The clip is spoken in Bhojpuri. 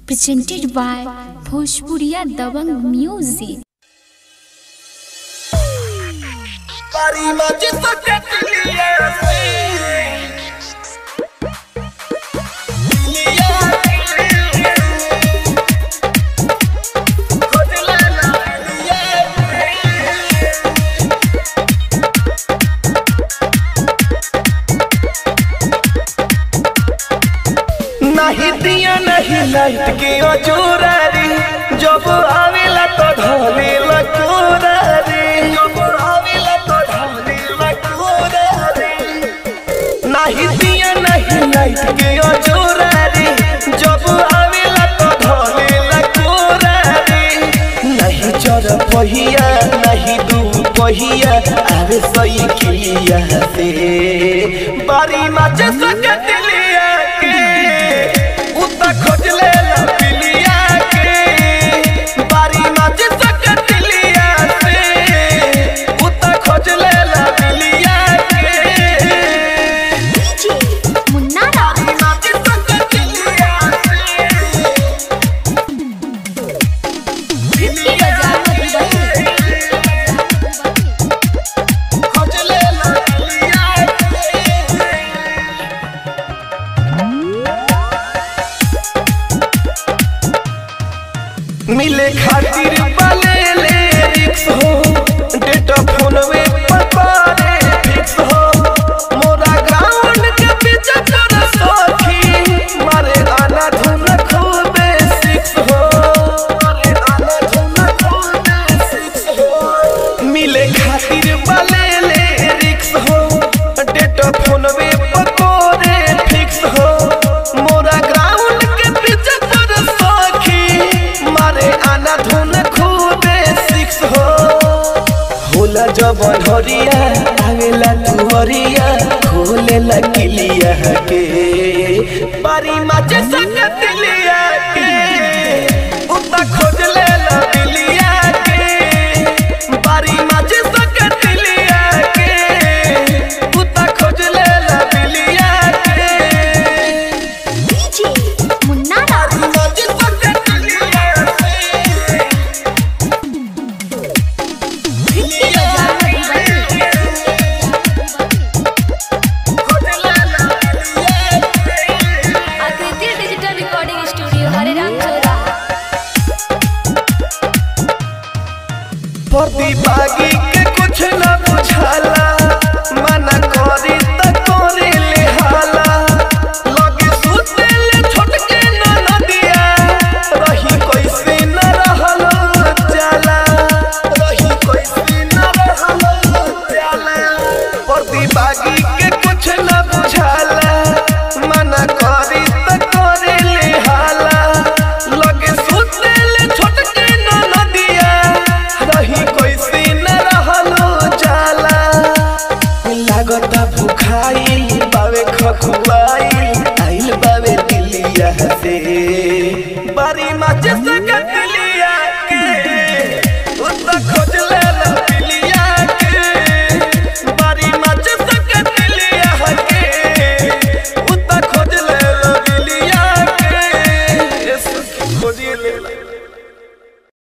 presented by Bhojpuriya Dabang Music. Bari maji socket liya se liya khoj lana liya नहीं दिया नहीं लाइट के अजूरारी जब आवेला तो ढोले लकोरारी जब आवेला तो ढोले लकोरारी नहीं दिया नहीं लाइट के अजूरारी जब आवेला तो ढोले लकोरारी नहीं चर पहिया नहीं दू पहिया आवे सही खिलिया से बारी माचे सकत लिया के उता खोज ले ला पिलिया के बारी माचे सकत लिया से उता खोज ले ला पिलिया के Munnara बारी माचे सकत लिया से पिलिया खोज ले ला पिलिया के मिले खातिर बले ले रिक्स हो डेटा फोनवे पर पारे फिक्स हो मोरा ग्राउंड के पीछे कर सखी मारे आना धुन खूबे सिक्स हो मारे आना धुन खूबे सिक्स हो मिले खातिर बले ले रिक्स हो डेटा फोनवे पर पारे फिक्स हो मोरा ग्राउंड के पीछे कर सखी मारे आना धुन खूबे सिक्स हो होला जब हरिया आवेला तुहरिया खोले लगिलिया के बारी माचे सकत लिया के उता खोज ले ला दिलिया के बारी माचे सकत लिया के उता खोज ले ला दिलिया के Munnara माचे सकत लिया के आकृति डिजिटल रिकॉर्डिंग स्टूडियो हरेराम चौरा प्रतिभागी के कुछ न बुझाला मना करी त करे ले हाला लगे सुते ले छोटके न नदिया रही कैसे न रहल जाला रही कैसे न रहल जाला प्रतिभागी के कुछ न बुझाला मना करी त करे ले हाला लगे सुते ले छोटके न नदिया रही कैसे न रहलो जाला लागता भुखाई बावे खखुआई